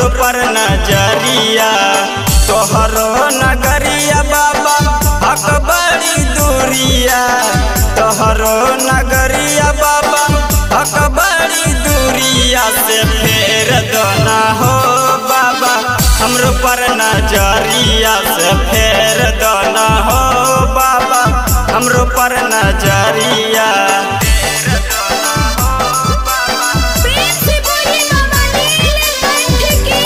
हमरो पर नजरिया तोहरो नगरिया बाबा हक बड़ी दूरिया तोहरो नगरिया बाबा हक बड़ी दूरिया से फेर दोना हो बाबा हमरो पर नजरिया से फेर दोना हो बाबा हमरो पर नजरिया प्रेम से बोले बाबा नीलकंठ की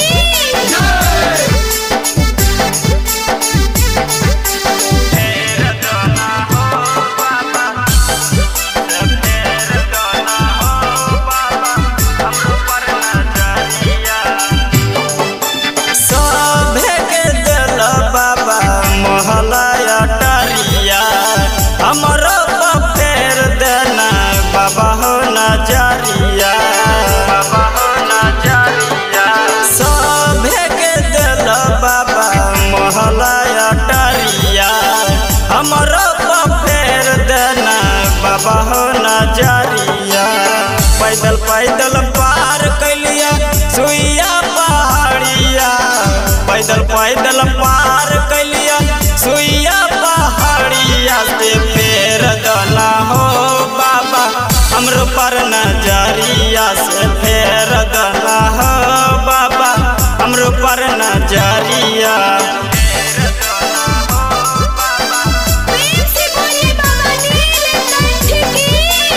सभे के दिल बाबा मोहलया टरिया हमरो पर फेर देना बाबा हो नजरिया बाबा हो नजरिया सभे के दिल बाबा मोहलया टरिया हमरो पर फेर देना बाबा हो नजरिया पैदल पैदल पार कैलिया सुइया पहाड़िया पैदल पैदल पार कैलिया सुइया पहाड़िया से फेर दला हो बाबा हमरो पर नजरिया से फेर दला हो बाबा हमरो पर नजरिया प्रेम से बोले बाबा नीलकंठ की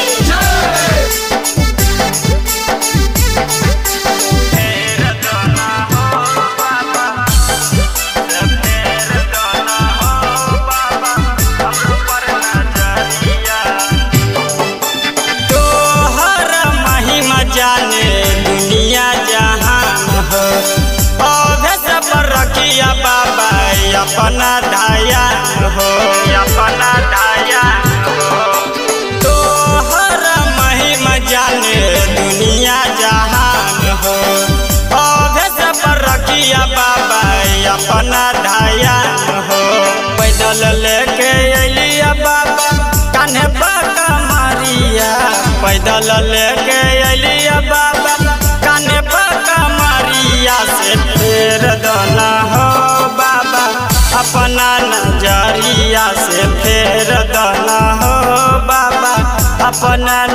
तोहर महिमा जाने दुनिया जहान हो अभे सब रखिया बाबा अपना धायान हो अपना धायान हो तोहर महिमा जाने दुनिया जहान हो अभे सब रखिया बाबा अपना धायान हो पैदल लेके अलिया बाबा कान्हे बाका मारिया पैदल लेके अलिया बाबा कान्हे बाका मारिया से फेर दना हो बाबा अपना नजरिया से फेर दना हो बाबा अपना